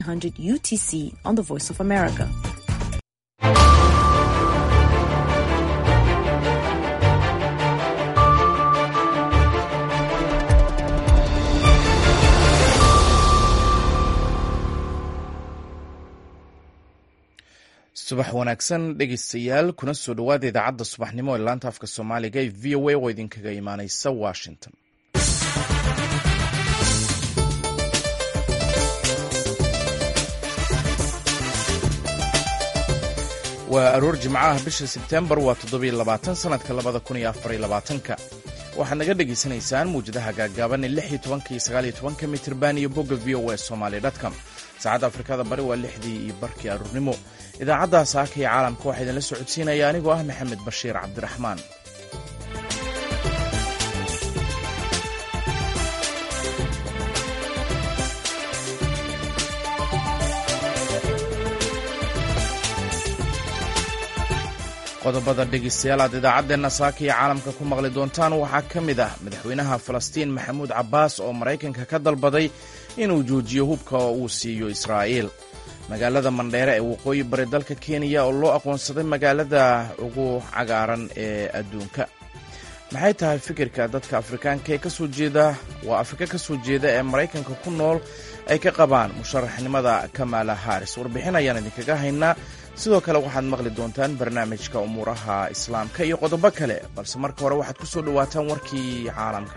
100 UTC on the Voice of America. subax wanaagsan dhegeystayaal kuna soo dhowaada idaacadda subaxnimo ee laanta afka soomaaliga ee v o a oo idinkaga imaaneysa washington waa aroor jimcaha bisha sebtembar waa toddobiyo labaatan sanadka labada kun iyo afar iyo labaatanka waxaad naga dhegaysanaysaan muwjadaha gaagaaban ee lix iyo tobanka iyo sagaal iyo tobanka mitirban iyo bogga v o a somaly dtcom saacadda afrikada bari waa lixdii iyo barkii aroornimo idaacadda saaka iyo caalamka waxaa idinla socodsiinaya anigoo ah maxamed bashiir cabdiraxmaan qodobada dhegeystayaal aad idaacadeenna saaka iyo caalamka ku maqli doontaan waxaa ka mid ah madaxweynaha falastiin maxamuud cabbaas oo maraykanka ka dalbaday inuu joojiyo hubka oo uu siiyo israa'iil magaalada mandheere ee waqooyi bari dalka kenya oo loo aqoonsaday magaalada ugu cagaaran ee adduunka maxay tahay fikirka dadka afrikaanka ee kasoo jeeda waa afrika ka soo jeeda ee maraykanka ku nool ay ka qabaan musharaxnimada kamala haris warbixin ayaan idinkaga haynaa sidoo kale waxaad maqli doontaan barnaamijka umuuraha islaamka iyo qodobo kale balse marka hore waxaad ku soo dhowaataan warkii caalamka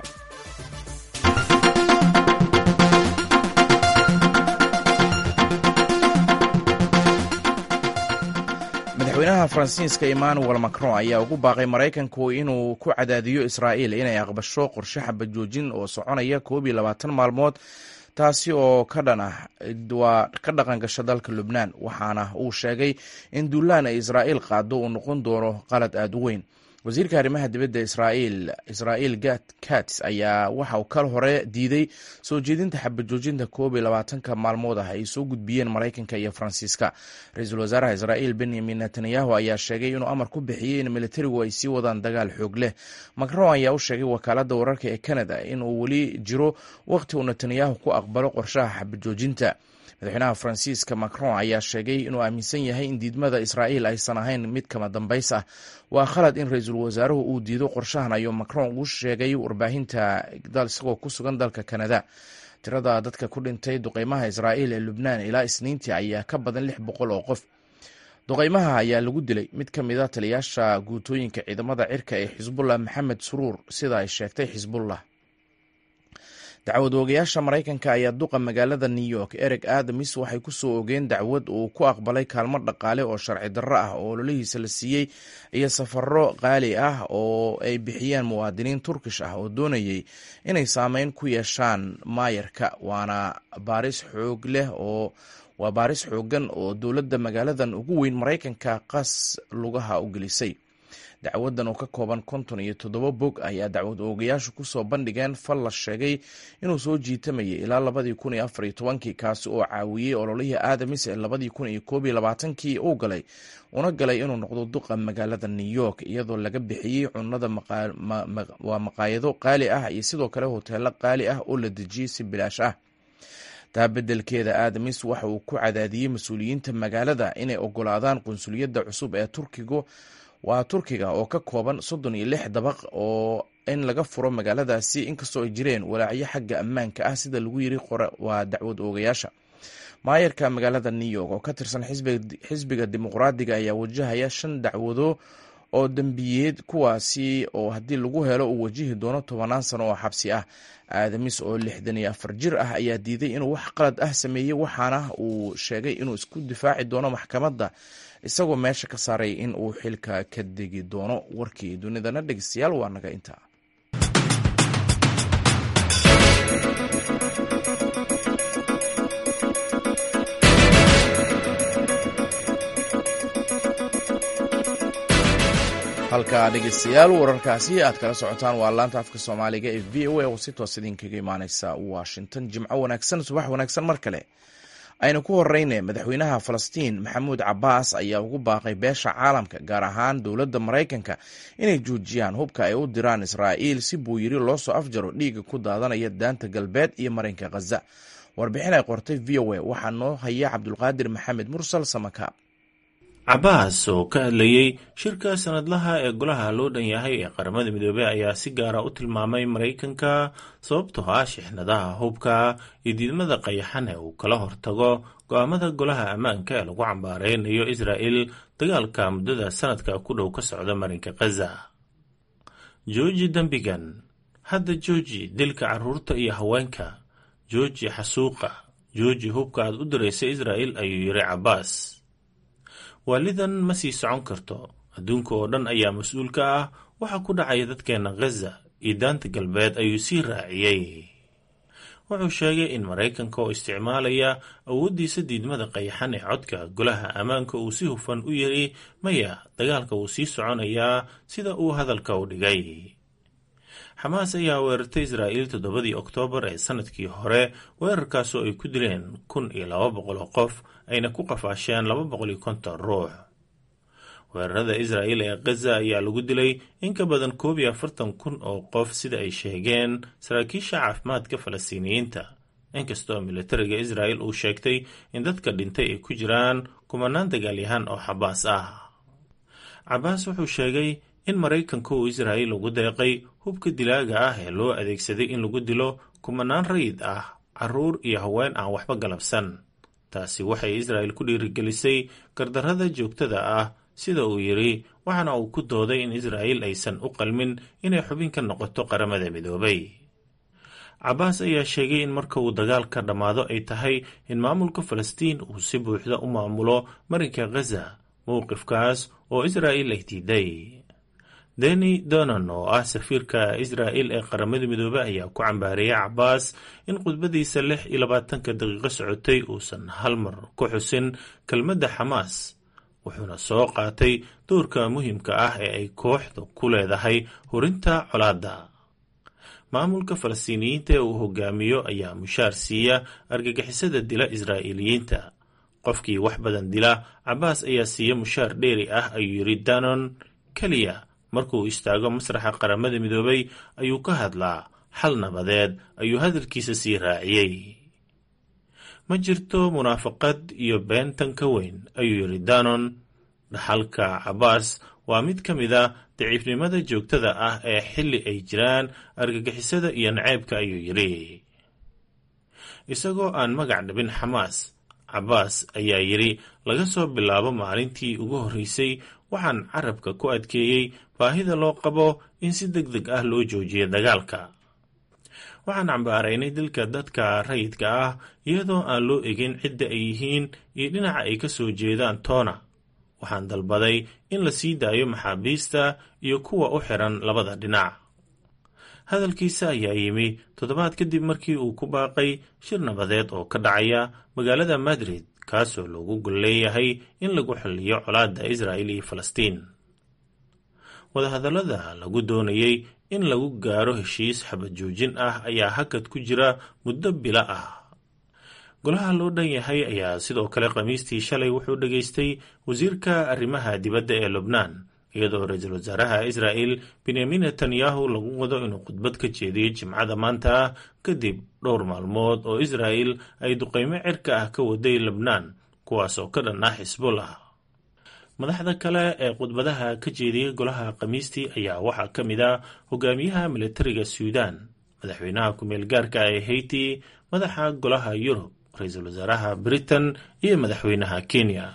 madaxweynaha faransiiska emmanuel macron ayaa ugu baaqay maraykanku inuu ku cadaadiyo israa'iil inay aqbasho qorshe xabajoojin oo soconaya koob iyo labaatan maalmood taasi oo ka dhan ah waa ka dhaqan gasha dalka lubnaan waxaana uu sheegay in duulaan ay israa'iil qaado uu noqon doono qalad aada u weyn wasiirka arrimaha dibadda israa'iil israa'iil kats ayaa waxa uu kal hore diiday soo jeedinta xabajoojinta koob iyo labaatanka maalmood ah ay soo gudbiyeen maraykanka iyo faransiiska ra-iisul wasaaraha israa'iil benyamin netanyahu ayaa sheegay inuu amar ku bixiyey in militarigu ay sii wadaan dagaal xoog leh macron ayaa u sheegay wakaaladda wararka ee canada inuu weli jiro wakhti uu netanyahu ku aqbalo qorshaha xabajoojinta madaxweynaha faransiiska macron ayaa sheegay inuu aaminsan yahay in diidmada israa'iil aysan ahayn mid kama dambays ah waa khalad in ra-iisul wasaaruhu uu diido qorshahan ayuu macron ugu sheegay warbaahinta isagoo ku sugan dalka kanada tirada dadka ku dhintay duqeymaha israa'iil ee lubnaan ilaa isniintii ayaa ka badan lix boqol oo qof duqeymaha ayaa lagu dilay mid ka mid a taliyaasha guutooyinka ciidamada cirka ee xisbullah maxamed suruur sida ay sheegtay xisbullah dacwad oogayaasha maraykanka ayaa duqa magaalada new york ereg adamis waxay ku soo ogeen dacwad uu ku aqbalay kaalmo dhaqaale oo sharci darro ah oo ololihiisa la siiyey iyo safaro qaali ah oo ay bixiyeen muwaadiniin turkish ah oo doonayay inay saameyn ku yeeshaan maayarka waana baaris xoog leh oo waa baaris xoogan oo dowladda magaaladan ugu weyn maraykanka qas lugaha u gelisay dacwadan oo ka kooban konton iyo toddoba bog ayaa dacwad oogayaashu kusoo bandhigeen fal la sheegay inuu soo jiitamayay ilaa labadii kun iyo afar iyo tobankii kaasi oo caawiyey ololihii aadamis ee labadii kun iyo koob iyo labaatankii uu galay una galay inuu noqdo duqa magaalada new york iyadoo laga bixiyey cunada waa maqaayado qaali ah iyo sidoo kale hoteelo qaali ah oo la dejiyey si bilaash ah taa beddelkeeda aadamis waxa uu ku cadaadiyey mas-uuliyiinta magaalada inay ogolaadaan qunsuliyadda cusub ee turkigu waa turkiga oo ka kooban soddon iyo lix dabaq oo in laga furo magaaladaasi inkastoo ay jireen walaacyo xagga ammaanka ah sida lagu yiri waa dacwad oogayaasha maayarka magaalada new york oo ka tirsan xisbiga dimuqraadiga ayaa wajahaya shan dacwado oo dembiyeed kuwaasi oo haddii lagu helo uu wajihi doono tobanaan sano oo xabsi ah aadamis oo lixdan iyo afar jir ah ayaa diiday inuu wax qalad ah sameeyey waxaana uu sheegay inuu isku difaaci doono maxkamadda isagoo meesha ka saaray in uu xilka ka degi doono warkii dunidana dhegeystayaal waa naga intaa halka dhegeystayaal wararkaasi aad kala socotaan waa laanta afka soomaaliga ee v o a oo si toos idinkaga imaaneysa washington jimco wanaagsan subax wanaagsan mar kale aynu ku horeyne madaxweynaha falastiin maxamuud cabbaas ayaa ugu baaqay beesha caalamka gaar ahaan dowladda maraykanka inay joojiyaan hubka ay u diraan israa'iil si buu yiri loo soo afjaro dhiiga ku daadanaya daanta galbeed iyo marinka khaza warbixin ay qortay v o a waxaa noo haya cabdulqaadir maxamed mursal samaka cabaas oo ka hadlayey shirka sanadlaha ee golaha loo dhan yahay ee qaramada midoobey ayaa si gaara u tilmaamay maraykanka sababtoo ah shixnadaha hubka iyo diidmada qayaxan ee uu kala hortago go-aamada golaha ammaanka ee lagu cambaareynayo israa'el dagaalka muddada sanadka ku dhow ka socda marinka khaza jooji dembigan hadda jooji dilka carruurta iyo haweenka jooji xasuuqa jooji hubka aad u diraysa israa'el ayuu yidhi cabaas waalidan ma sii socon karto adduunka oo dhan ayaa mas-uul ka ah waxa ku dhacaya dadkeenna khaza iyo daanta galbeed ayuu sii raaciyey wuxuu sheegay in maraykanka oo isticmaalaya awooddiisa diidmada qayaxan ee codka golaha ammaanka uu si hufan u yiri maya dagaalka wuu sii soconayaa sida uu hadalka u dhigay xamaas ayaa weerartay israa'iil toddobadii oktoobar ee sanadkii hore weerarkaasoo ay ku dileen kun iyo laba boqol oo qof ayna ku qafaasheen laba boqol iyo konton ruux weerarada israa'il ee khaza ayaa lagu dilay in ka badan koob iyo afartan kun oo qof sida ay sheegeen saraakiisha caafimaadka falastiiniyiinta inkastoo militariga israa'il uu sheegtay in dadka dhintay ay ku jiraan kumanaan dagaalyahaan oo xabaas ah cabaas wuxuu sheegay in maraykanka uu israa'il ugu deeqay hubka dilaaga ah ee loo adeegsaday in lagu dilo kumanaan rayid ah carruur iyo haween aan waxba galabsan taasi waxay israa'il ku dhiirigelisay gardarrada joogtada ah sida uu yidhi waxaana uu ku dooday in israa'il aysan u qalmin inay xubin ka noqoto qaramada midoobay cabaas ayaa sheegay in marka uu dagaalka dhammaado ay tahay in maamulka falastiin uu si buuxda u maamulo marinka khaza mowqifkaas oo israa'il ay diiday deni donan oo ah safiirka israa'il ee qaramada midoobey ayaa ku cambaareeyay cabaas in khudbadiisa lix iyo labaatanka daqiiqo socotay uusan hal mar ku xusin kelmadda xamaas wuxuuna soo qaatay doorka muhiimka ah ee ay kooxda ku leedahay hurinta colaadda maamulka falastiiniyiinta ee uu hogaamiyo ayaa mushaar siiya argagixisada dila israa'iiliyiinta qofkii wax badan dila cabaas ayaa siiya mushaar dheeri ah ayuu yidhi danon keliya markuu istaago masraxa qaramada midoobay ayuu ka hadlaa xal nabadeed ayuu hadalkiisa sii raaciyey ma jirto munaafaqad iyo beentan ka weyn ayuu yidhi danon dhaxalka cabaas waa mid ka mid a daciifnimada joogtada ah ee xilli ay jiraan argagixisada iyo naceybka ayuu yidhi isagoo aan magac dhabin xamaas cabaas ayaa yidhi laga soo bilaabo maalintii ugu horreysay waxaan carabka ku adkeeyey baahida loo qabo in si deg deg ah loo joojiyo dagaalka waxaan cambaaraynay dilka dadka rayidka ah iyadoo aan loo egin cidda ay yihiin iyo dhinaca ay ka soo jeedaan toona waxaan dalbaday in la sii daayo maxaabiista iyo kuwa u xiran labada dhinac hadalkiisa ayaa yimi toddobaad kadib markii uu ku baaqay shir nabadeed oo ka dhacaya magaalada madrid kaasoo loogu gol leeyahay in lagu xilliyo colaadda israa'il iyo falastiin wadahadallada lagu doonayey in lagu gaaro heshiis xabad joojin ah ayaa hakad ku jira muddo bila ah golaha loo dhan yahay ayaa sidoo kale khamiistii shalay wuxuu dhegaystay wasiirka arrimaha dibadda ee lubnaan iyadoo ra-iisul wasaaraha israa'il benyamin netanyahu lagu wado inuu khudbad ka jeediyo jimcada maanta kadib dhowr maalmood oo israa'il ay duqeymo cirka ah ka waday lebnaan kuwaas oo ka dhan ah xisbullah madaxda kale ee khudbadaha ka jeediyey golaha khamiistii ayaa waxaa ka mid ah hogaamiyaha militariga suudan madaxweynaha ku-meel gaarka ee hayti madaxa golaha yurub ra-iisul wasaaraha britain iyo madaxweynaha kenya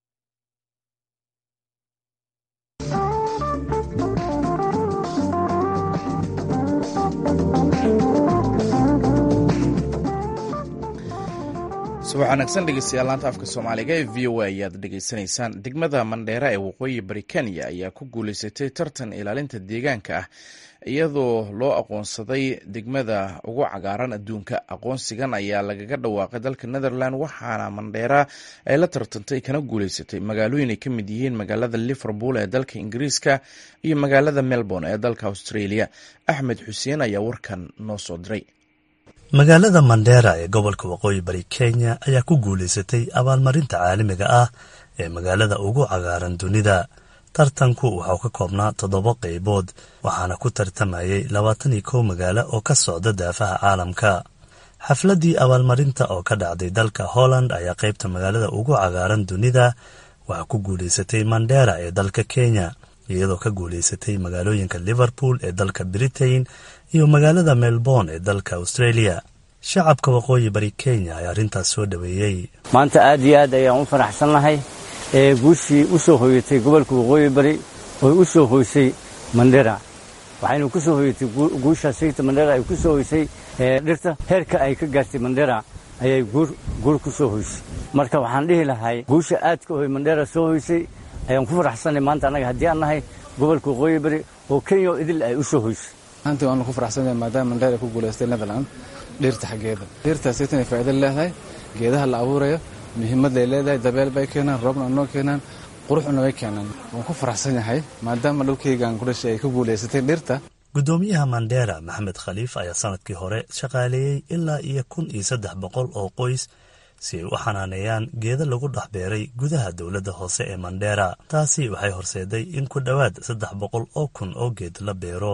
subax wanaagsan dhegeystayaal laanta afka soomaaliga ee v o a ayaad dhegeysanaysaan degmada mandheera ee waqooyi bari kenya ayaa ku guuleysatay tartan ilaalinta deegaanka ah iyadoo loo aqoonsaday degmada ugu cagaaran adduunka aqoonsigan ayaa lagaga dhawaaqay dalka netherland waxaana mandheera ay la tartantay kana guuleysatay magaalooyin ay ka mid yihiin magaalada liverpool ee dalka ingiriiska iyo magaalada melbourne ee dalka australia axmed xuseen ayaa warkan noo soo diray magaalada mandheera ee gobolka waqooyi bari kenya ayaa ku guulaysatay abaalmarinta caalamiga ah ee magaalada ugu cagaaran dunida tartanku waxau ka koobnaa toddoba qaybood waxaana ku tartamayay labaatan iyo kow magaalo oo ka socda daafaha caalamka xafladdii abaalmarinta oo ka dhacday dalka holland ayaa qaybta magaalada ugu cagaaran dunida waxaa ku guulaysatay mandera ee dalka kenya iyadoo ka guulaysatay magaalooyinka liverpool ee dalka britain iyo magaalada melbourne ee dalka australia shacabka waqooyi bari kenya ayaa arrintaas soo dhoweeyey maanta aad iyo aad ayaan u faraxsannahay ee guushii u soo hoyatay gobolka waqooyi bari oo u soo hoysay mandera waxaynu ku soo hoyatay guusha sayta mandera ay ku soo hoysay dhirta heerka ay ka gaartay mandera ayay guur ku soo hoysay marka waxaan dhihi lahay guusha aadka oy mandera soo hoysay ayaan ku faraxsanay maanta annaga haddii aan nahay gobolka waqooyi bari oo kenya oo idil ay u soo hoysay maanta waanu ku faraxsanay maadaama mandera ku guulaystay netherland dhirta xaggeeda dhirtaas inay faa'iido leedahay geedaha la abuurayo muhiimadday leedahay dabeel bay keenaan roobna noo keenaan quruxna way keenaan waan ku faraxsan yahay maadaama dhulkaygaan ku dhashay ay ku guulaysatay dhirta guddoomiyaha mandera maxamed khaliif ayaa sanadkii hore shaqaaleeyey ilaa iyo kun iyo saddex boqol oo qoys si ay u xanaaneeyaan geeda lagu dhex beeray gudaha dowladda hoose ee mandera taasi waxay horseeday in ku dhowaad saddex boqol oo kun oo geed la beero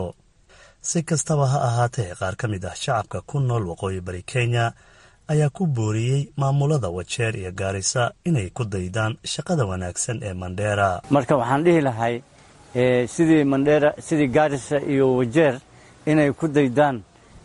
si kastaba ha ahaatee qaar ka mid ah shacabka ku nool waqooyi bari kenya ayaa ku booriyey maamulada wajeer iyo gaarisa inay ku daydaan shaqada wanaagsan ee mandera marka waxaan dhihi lahay sidii mandera sidii gaarisa iyo wajeer inay ku daydaan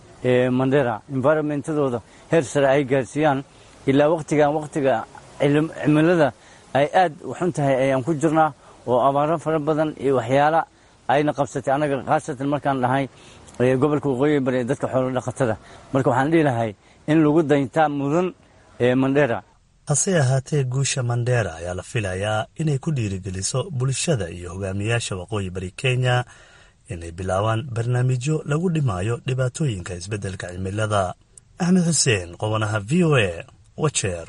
mandera environmentadooda heer sare ay gaarsiiyaan ilaa wakhtigan wakhtiga cimilada ay aad xun tahay ayaan ku jirnaa oo abaaro fara badan iyo waxyaala ayna qabsatay annaga khaasatan markaan dhahay gobolka waqooyi bari ee dadka xoolo dhaqatada marka waxaan dhihi lahay in lagu dayntaa mudan mandera hase ahaatee guusha mandera ayaa la filayaa inay ku dhiirigeliso bulshada iyo hogaamiyaasha waqooyi bari kenya inay bilaabaan barnaamijyo lagu dhimaayo dhibaatooyinka isbeddelka cimilada axmed xuseen qobanaha v o a wajeer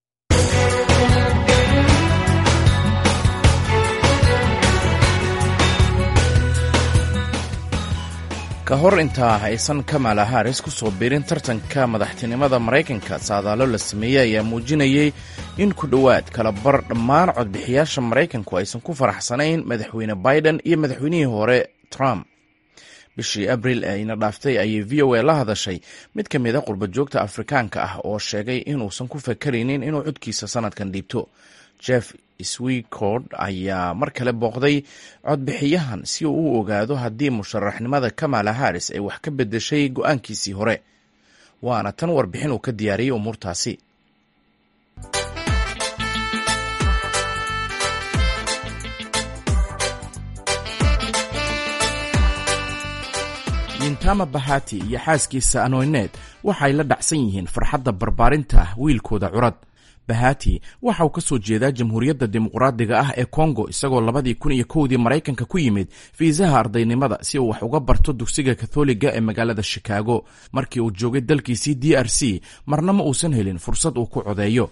ka hor intaa aysan kamala haris ku soo biirin tartanka madaxtinimada maraykanka saadaalo la sameeyey ayaa muujinayey in ku dhowaad kala bar dhammaan codbixiyaasha maraykanku aysan ku faraxsanayn madaxweyne biden iyo madaxweynihii hore trump bishii abril ee ina dhaaftay ayay v o a la hadashay mid ka mid a qurbajoogta afrikaanka ah oo sheegay inuusan ku fakaraynin inuu codkiisa sanadkan dhiibto jeff swicord ayaa mar kale booqday codbixiyahan si uu u ogaado haddii musharaxnimada kamala haris ay wax ka bedeshay go-aankiisii hore waana tan warbixin uu ka diyaariyey umuurtaasi yintama bahati iyo xaaskiisa anoyneed waxay la dhacsan yihiin farxadda barbaarinta wiilkooda curad bahati waxa uu ka soo jeedaa jamhuuriyadda dimuqraadiga ah ee kongo isagoo labadii kun iyo kowdii maraykanka ku yimid fiisaha ardaynimada si uu wax uga barto dugsiga katholiga ee magaalada shikaago markii uu joogay dalkiisii d r c marna ma uusan helin fursad uu ku codeeyo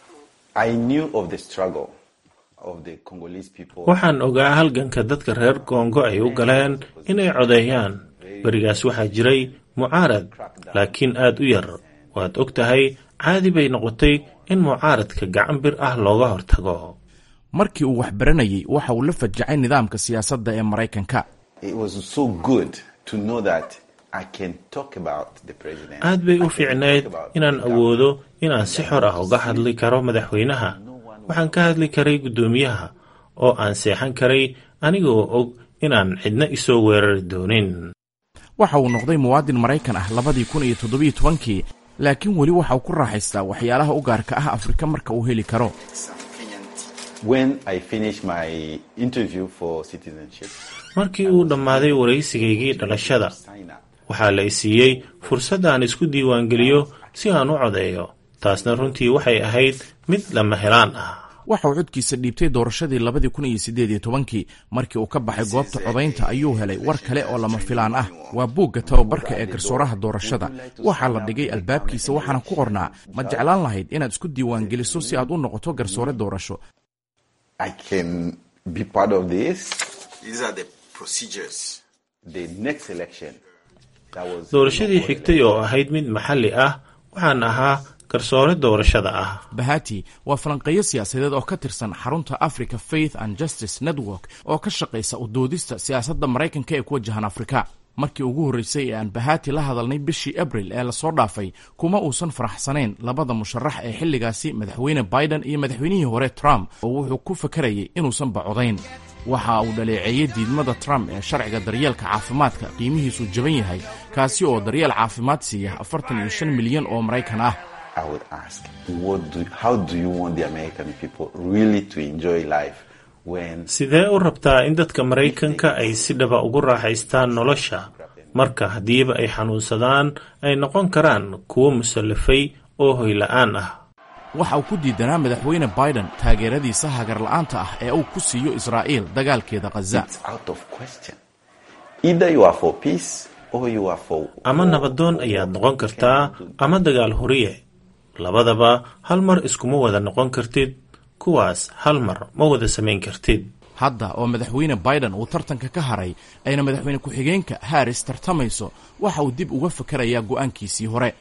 waxaan ogaa halganka dadka reer kongo ay u galeen inay codeeyaan berigaas waxaa jiray mucaarad laakiin aad u yar waad og tahay caadi bay noqotay in mucaaradka gacan bir ah looga hortago markii uu wax baranayey waxa uu la fajacay nidaamka siyaasadda ee maraykanka aad bay u fiicnayd inaan awoodo inaan si xor ah uga hadli karo madaxweynaha waxaan ka hadli karay guddoomiyaha oo aan seexan karay anigoo og inaan cidna isoo weerari doonin waxa uu noqday muwaadin maraykan ah labadii kun iyo toddobiyo tobankii laakiin weli waxa uu ku raaxaystaa waxyaalaha u gaarka ah afrika marka uu heli karo markii uu dhammaaday waraysigaygii dhalashada waxaa la i siiyey fursad aan isku diiwaangeliyo si aan u codeeyo taasna runtii waxay ahayd mid lama helaan ah waxa uu codkiisa dhiibtay doorashadii labadii kun iyo siddeed iyo tobankii markii uu ka baxay goobta codaynta ayuu helay war kale oo lama filaan ah waa buugga tababarka ee garsooraha doorashada waxaa la dhigay albaabkiisa waxaana ku qornaa ma jeclaan lahayd inaad isku diiwaangeliso si aad u noqoto garsoore doorasho doorashadii xigtay oo ahayd mid maxalli ah waxaan ahaa garsoore doorashada ah bahati waa falanqeeyo siyaasadeed oo ka tirsan xarunta africa faith and justice network oo ka shaqaysa udoodista siyaasadda maraykanka ee ku wajahan afrika markii ugu horreysay ee aan bahati la hadalnay bishii abril ee lasoo dhaafay kuma uusan faraxsanayn labada musharax ee xilligaasi madaxweyne biden iyo madaxweynihii hore trump oo wuxuu ku fakarayay inuusan bacodayn waxa uu dhaleeceeyey diidmada trump ee sharciga daryeelka caafimaadka qiimihiisu jaban yahay kaasi oo daryeel caafimaad siiya afartan iyo shan milyan oo maraykan ah sidee u rabtaa in dadka maraykanka ay si dhaba ugu raaxaystaan nolosha marka haddiiba ay xanuunsadaan ay noqon karaan kuwo musallafay oo hoyla-aan ah waxa uu ku diidanaa madaxweyne biden taageeradiisa hagarla'aanta ah ee uu ku siiyo israa'iil dagaalkeeda khaza ama nabadoon ayaad noqon kartaa ama dagaal horiye labadaba hal mar iskuma wada noqon kartid kuwaas hal mar ma wada samayn kartid hadda oo madaxweyne biden uu tartanka ka haray ayna madaxweyne ku-xigeenka harris tartamayso waxa uu dib uga fakarayaa go'aankiisii hore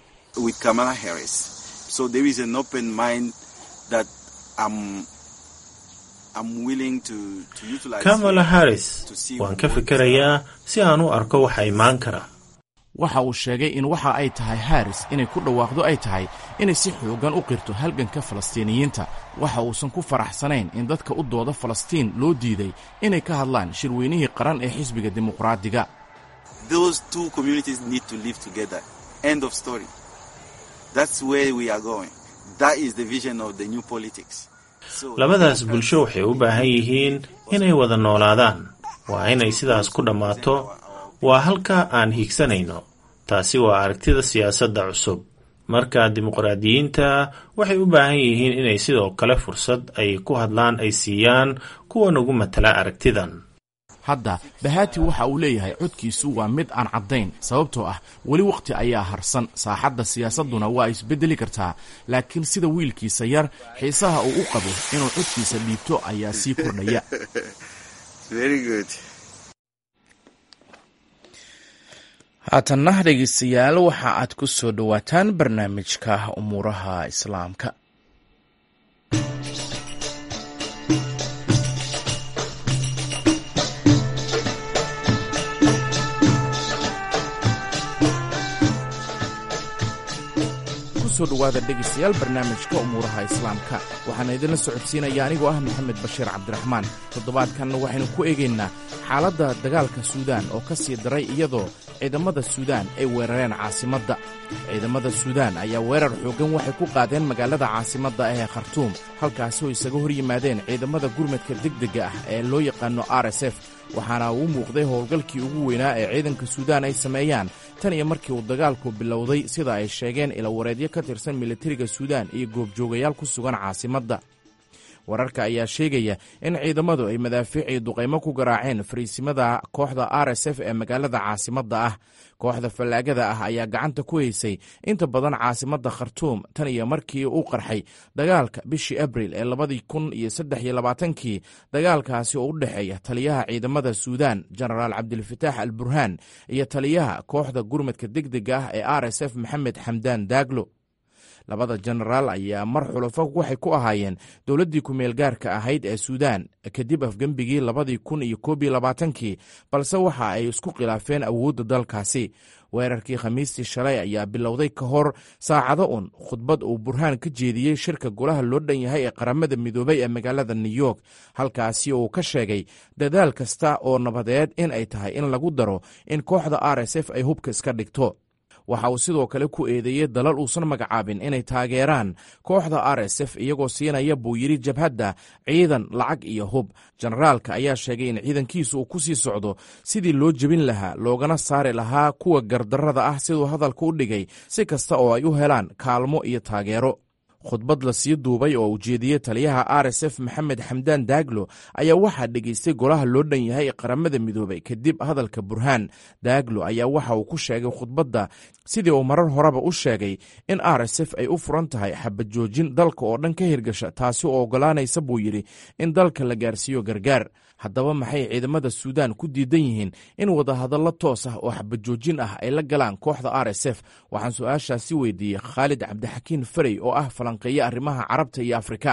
kamala harris waan ka fikerayaa si aan u arko waxa imaan kara waxa uu sheegay in waxa ay tahay harris inay ku dhawaaqdo ay tahay inay si xoogan u qirto halganka falastiiniyiinta waxa uusan ku faraxsanayn in dadka u dooda falastiin loo diiday inay ka hadlaan shirweynihii qaran ee xisbiga dimuqraadiga labadaas bulsho waxay u baahan yihiin inay wada noolaadaan waa inay sidaas ku dhammaato waa halka aan hiigsanayno taasi waa aragtida siyaasadda cusub marka dimuqraadiyiinta waxay u baahan yihiin inay sidoo kale fursad ay ku hadlaan ay siiyaan kuwa nagu matala aragtidan hadda bahati waxa uu leeyahay codkiisu waa mid aan caddayn sababtoo ah weli wakhti ayaa harsan saaxadda siyaasadduna waa isbeddeli kartaa laakiin sida wiilkiisa yar xiisaha uu u qabo inuu codkiisa dhiibto ayaa sii kordhaya haatanna dhegeystayaal waxa aad ku soo dhowaataan barnaamijka umuuraha islaamka kusoo dhowaada dhegeystayaal barnaamijka umuuraha islaamka waxaana idinla socodsiinaya anigoo ah maxamed bashiir cabdiraxmaan toddobaadkan waxaynu ku eegaynaa xaaladda dagaalka suudaan oo ka sii daray iyadoo ciidamada suudaan ay weerareen caasimadda ciidamada suudaan ayaa weerar xooggan waxay ku qaadeen magaalada caasimadda ee khartuum halkaasi oo isaga hor yimaadeen ciidamada gurmadka degdega ah ee loo yaqaano r s f waxaana uu muuqday howlgalkii ugu weynaa ee ciidanka suudaan ay sameeyaan tan iyo markii uu dagaalku bilowday sida ay sheegeen ilawareedyo ka tirsan militariga suudaan iyo goobjoogayaal ku sugan caasimadda wararka ayaa sheegaya in ciidamadu ay madaafiicii duqaymo ku garaaceen fariisimada kooxda r s f ee magaalada caasimadda ah kooxda fallaagada ah ayaa gacanta ku haysay inta badan caasimadda khartuum tan iyo markii uu qarxay dagaalka bishii abril ee labadii kun iyo saddex iyo labaatankii dagaalkaasi oo u dhexeeya taliyaha ciidamada suudaan jenaraal cabdilfataax al burhaan iyo taliyaha kooxda gurmadka degdega ah ee r s f maxamed xamdaan daaglo labada jenaraal ayaa mar xulafo waxay ku ahaayeen dowladdii ku-meel gaarka ahayd ee suudaan kadib afgembigii labadii kun iyo koob iyo labaatankii balse waxa ay isku khilaafeen awoodda dalkaasi weerarkii khamiistii shalay ayaa bilowday ka hor saacado un khudbad uu burhaan ka jeediyey shirka golaha loo dhan yahay ee qaramada midoobay ee magaalada new york halkaasi uu ka sheegay dadaal kasta oo nabadeed in ay tahay in lagu daro in kooxda r s f ay hubka iska dhigto waxa uu sidoo kale ku eedeeyey dalal uusan magacaabin inay taageeraan kooxda r s f iyagoo siinaya buu yidhi jabhadda ciidan lacag iyo hub jenaraalka ayaa sheegay in ciidankiisu uu ku sii socdo sidii loo jebin lahaa loogana saari lahaa kuwa gardarrada ah siduu hadalka u dhigay si kasta oo ay u helaan kaalmo iyo taageero khudbad la sii duubay oo ujeediyey taliyaha r s f maxamed xamdaan daaglo ayaa waxaa dhegaystay golaha loo dhan yahay ee qaramada midoobay kadib hadalka burhaan daaglo ayaa waxa uu ku sheegay khudbadda sidii uu marar horeba u sheegay in r s f ay u furan tahay xabajoojin dalka oo dhan ka hirgasha taasi oo oggolaanaysa buu yidhi in dalka la gaarsiiyo gargaar haddaba maxay ciidamada suudaan ku diidan yihiin in wadahadallo toos ah oo xabajoojin ah ay la galaan kooxda r s f waxaan su-aashaasi weydiiyey khaalid cabdixakiin farey oo ah falanqeeye arrimaha carabta iyo afrika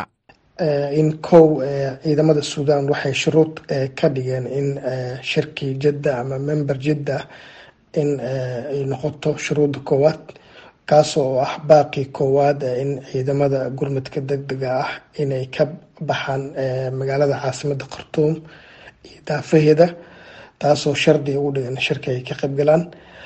in kow ciidamada suudaan waxay shuruud ka dhigeen in shirkii jidda ama member jidda in ay noqoto shuruudda koowaad kaasoo ah baaqii koowaad in ciidamada gurmadka degdega ah inay ka baxaan magaalada caasimada khartuum iyo daafaheeda taasoo shardi ugu dhigan shirka ay ka qaybgalaan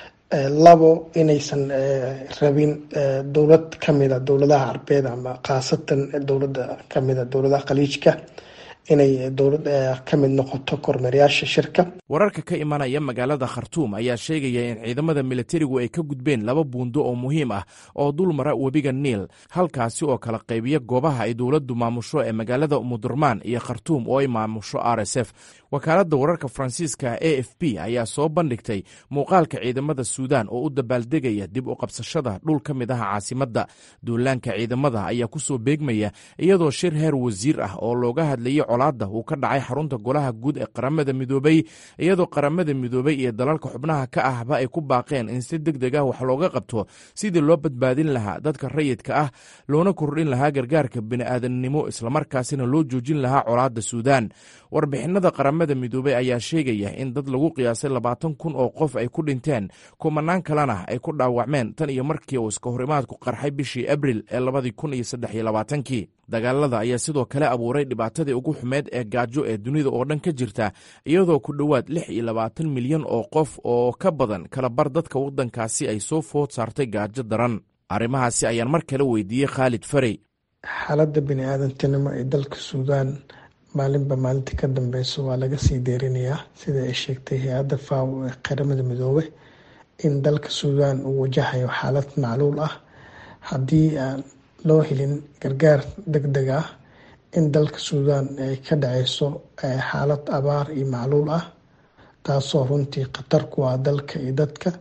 labo inaysan rabin dowlad kamida dowladaha carbeed ama khaasatan dowlada kamida dowladaha khaliijka inay dowlad ka mid noqoto kormeeryaasha shirka wararka ka imanaya magaalada khartuum ayaa sheegaya in ciidamada militarigu ay ka gudbeen laba buundo oo muhiim ah oo dul mara webiga niil halkaasi oo kala qaybiya goobaha ay dowladdu maamusho ee magaalada umudurmaan iyo khartuum oo ay maamusho r s f wakaaladda wararka faransiiska a f b ayaa soo bandhigtay muuqaalka ciidamada suudaan oo u dabaaldegaya dib u qabsashada dhul ka mid ah caasimadda duulaanka ciidamada ayaa ku soo beegmaya iyadoo shir heer wasiir ah oo looga hadlayay colaadda uu ka dhacay xarunta golaha guud ee qaramada midoobay iyadoo qaramada midoobay iyo dalalka xubnaha ka ahba ay ku baaqeen in si deg deg ah wax looga qabto sidii loo badbaadin lahaa dadka rayidka ah loona kordhin lahaa gargaarka bini'aadamnimo islamarkaasina loo joojin lahaa colaadda suudaan warbixinada qaramada midoobey ayaa sheegaya in dad lagu qiyaasay labaatan kun oo qof ay ku dhinteen kumanaan kalena ay ku dhaawacmeen tan iyo markii uu iska horimaadku qarxay bishii abril ee labadii kun iyo saddex iyo labaatankii dagaalada ayaa sidoo kale abuuray dhibaatadii ugu xumeed ee gaajo ee dunida oo dhan ka jirta iyadoo ku dhowaad lix iyo labaatan milyan oo qof oo ka badan kalabar dadka waddankaasi ay soo food saartay gaajo daran arrimahaasi ayaan mar kale weydiiyey khaalid farey xaaladda bini-aadantinimo ee dalka suudaan maalinba maalinta ka dambeyso waa laga sii deerinayaa sida ay sheegtay hay-adda faaw ee qaramada midoobe in dalka suudaan uu wajahayo xaalad macluul ah haddii aan loo helin gargaar deg deg ah in dalka suudaan ay ka dhaceyso xaalad abaar iyo macluul ah taasoo runtii khatar ku ah dalka iyo dadka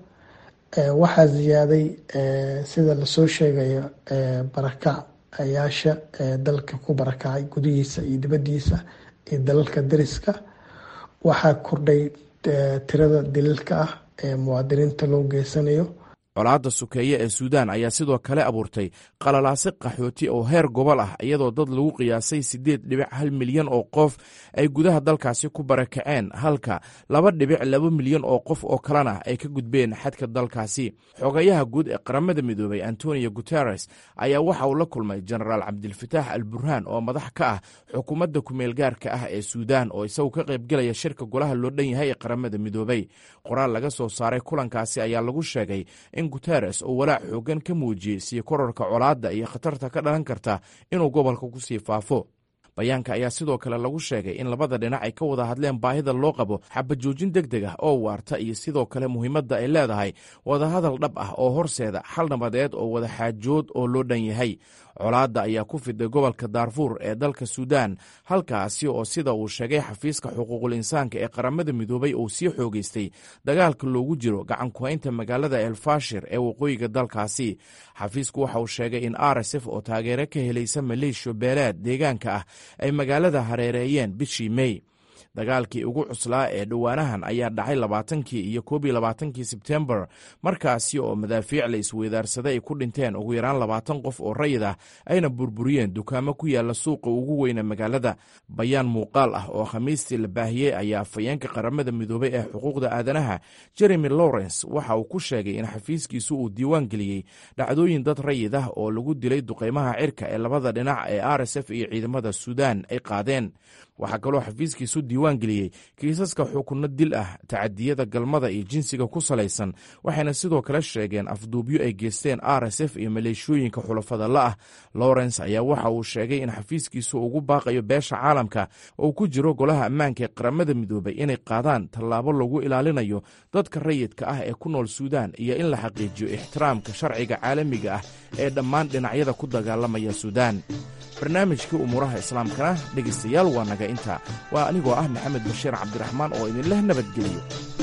waxaa ziyaaday sida lasoo sheegayo barakac ayaasha dalka ku barakacay gudihiisa iyo dibadiisa iyo dalalka dariska waxaa kordhay tirada daliilka ah ee muwaadiniinta loo geysanayo colaadda sukeeye ee suudaan ayaa sidoo kale abuurtay qalalaase qaxooti oo heer gobol ah iyadoo dad lagu qiyaasay siddeed dhibic hal milyan oo qof ay gudaha dalkaasi ku barakaceen halka laba dhibic laba milyan oo qof oo kalena ay ka gudbeen xadka dalkaasi xogayaha guud ee qaramada midoobay antonio guteres ayaa waxa uu la kulmay jenaraal cabdilfataax al burhaan oo madax ka ah xukuumadda kumeel gaarka ah ee suudaan oo isagu ka qaybgelaya shirka golaha loo dhan yahay ee qaramada midoobay qoraal laga soo saaray kulankaasi ayaa lagu sheegay in guteres uu walaac xoogan ka muujiyey sii kororka colaadda iyo khatarta ka dhalan karta inuu gobolka ku sii faafo bayaanka ayaa sidoo kale lagu sheegay in labada dhinac ay ka wada hadleen baahida loo qabo xabajoojin deg deg ah oo waarta iyo sidoo kale muhiimadda ay leedahay wadahadal dhab ah oo horseeda xal nabadeed oo wada xaajood oo loo dhan yahay colaadda ayaa ku fiday gobolka daarfuur ee dalka suudaan halkaasi oo sida uu sheegay xafiiska xuquuqul insaanka ee qaramada midoobay uu sii xoogeystay dagaalka loogu jiro gacankuhaynta magaalada elfashir ee waqooyiga dalkaasi xafiisku waxa uu sheegay in r s f oo taageero ka helaysa maleeshiya beeleed deegaanka ah ay magaalada hareereeyeen bishii mey dagaalkii ugu cuslaa ee dhowaanahan ayaa dhacay labaatankii iyo koob iyo labaatankii sebtembar markaasi oo madaafiic la isweydaarsaday ay ku dhinteen ugu yaraan labaatan qof oo rayid ah ayna burburiyeen dukaamo ku yaala suuqa ugu weyna magaalada bayaan muuqaal ah oo khamiistii la baahiyey ayaa afhayeenka qaramada midoobay ee xuquuqda aadanaha jeremy lawrence waxa uu ku sheegay in xafiiskiisu uu diiwaan geliyey dhacdooyin dad rayid ah oo lagu dilay duqeymaha cirka ee labada dhinac ee r s f iyo ciidamada suudaan ay qaadeen waxaa kaloo xafiiskiisu diiwaan geliyey kiisaska xukunno dil ah tacadiyada galmada iyo jinsiga ku salaysan waxayna sidoo kale sheegeen afduubyo ay geysteen r s f iyo maleeshooyinka xulafada la'ah lawrence ayaa waxa uu sheegay in xafiiskiisu ugu baaqayo beesha caalamka oo ku jiro golaha ammaanka ee qaramada midoobay inay qaadaan tallaabo lagu ilaalinayo dadka rayidka ah ee ku nool suudaan iyo in la xaqiijiyo ixtiraamka sharciga caalamiga ah ee dhammaan dhinacyada ku dagaalamaya suudaan barnaamijkii umuuraha islaamkana dhegaystayaal waa naga inta waa anigoo ah maxamed bashiir cabdiraxmaan oo idinleh nabadgeliyo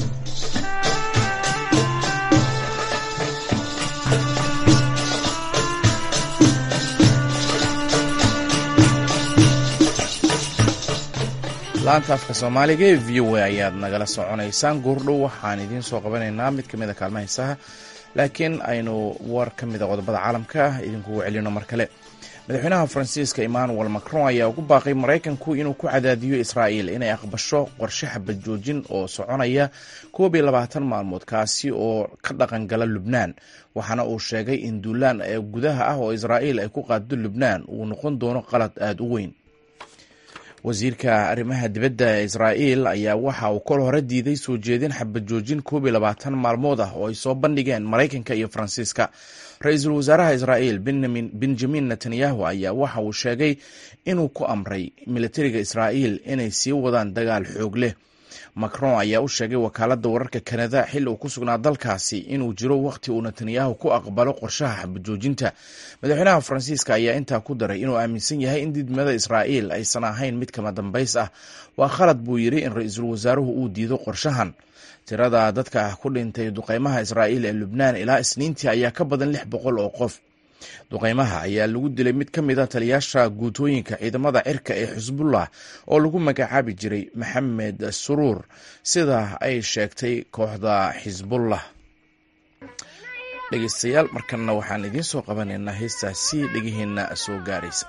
laanta afka soomaaliga ee v o a ayaad nagala soconaysaan goordhow waxaan idiin soo qabanaynaa mid ka mid a kaalma haysaha laakiin aynu war ka mida qodobada caalamka idinkugu celino mar kale madaxweynaha faransiiska emmanuel macron ayaa ugu baaqay maraykanku inuu ku cadaadiyo israa'iil inay aqbasho qorshe xabad joojin oo soconaya koob iyo labaatan maalmood kaasi oo ka dhaqan gala lubnaan waxaana uu sheegay in duulaan ee gudaha ah oo israa'iil ay ku qaado lubnaan uu noqon doono qalad aada u weyn wasiirka arrimaha dibadda ee israa'iil ayaa waxa uu kol hore diiday soo jeedin xabad joojin koob iyo labaatan maalmood ah oo ay soo bandhigeen maraykanka iyo faransiiska ra-iisul wasaaraha israa'iil benjamin netanyahu ayaa waxa uu sheegay inuu ku amray militariga israa'iil inay sii wadaan dagaal xoog leh macron ayaa u sheegay wakaaladda wararka kanada xilli uu ku sugnaa dalkaasi inuu jiro wakhti uu netanyahu ku aqbalo qorshaha xabajoojinta madaxweynaha faransiiska ayaa intaa ku daray inuu aaminsan yahay in didmada israa'iil aysan ahayn mid kama dambays ah waa khalad buu yidhi in ra-iisul wasaaruhu uu diido qorshahan tirada dadka ku dhintay duqeymaha israa'iil ee lubnaan ilaa isniintii ayaa ka badan lix boqol oo qof duqeymaha ayaa lagu dilay mid ka mid a taliyaasha guutooyinka ciidamada cirka ee xisbullah oo lagu magacaabi jiray maxamed suruur sida ay sheegtay kooxda xisbullah dhegeystayaal markanna waxaan idiin soo qabanaynaa heestaasi dhegaheenna soo gaaraysa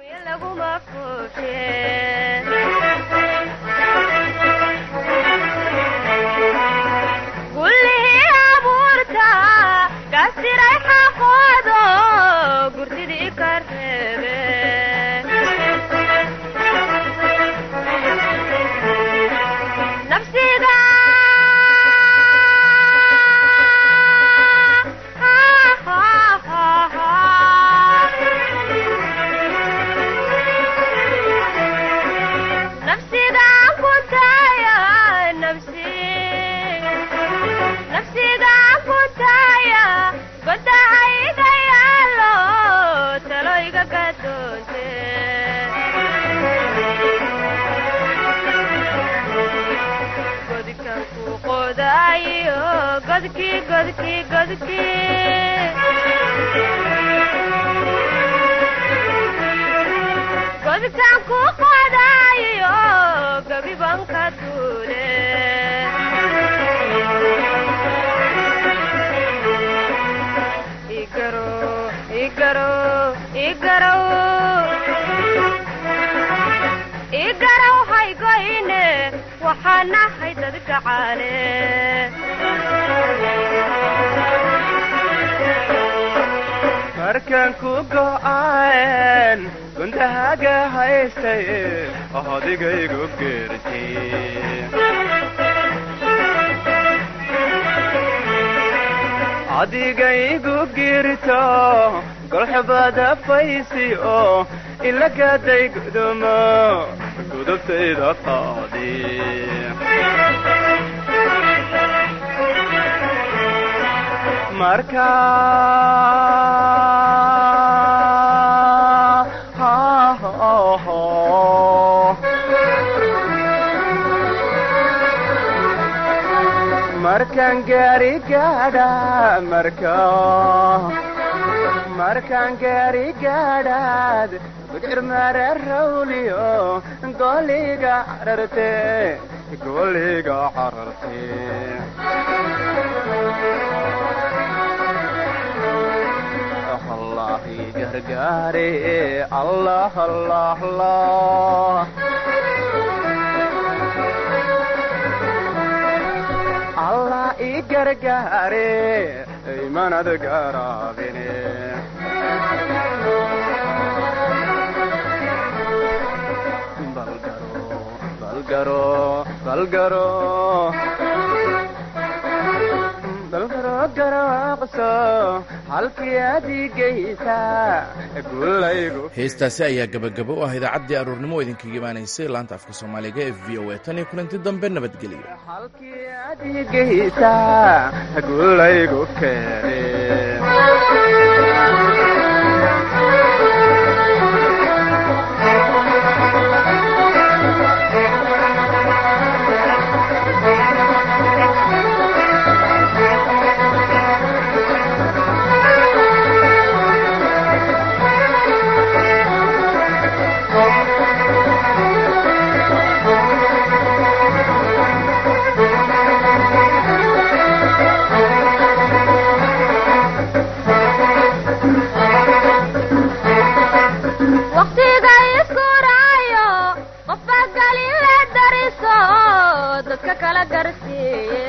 markaan ku go'aan gundahaga haystay adigaygu geertiadigaygu girto golxubada faysi oo ilagaday gudumo gudubtayda qaadi marka markaan gaari gaadha marka markaan gaari gaadhaad gudcir mara rawliyo goliga cararte goliga cararte allah gargaare allah allah allah allah i gargaare imanad garaabine balgaro balgaro balgaro garaaqso halkii adigaysa gulaygu heestaasi ayaa gabagabo u ah idaacaddii aroornimo idinkaga imaanaysay laanta afka soomaaliga ee v o a tan iyo kulanti dambe nabadgelyo halkii adigaysa gulaygu keene dadka kala garsiiye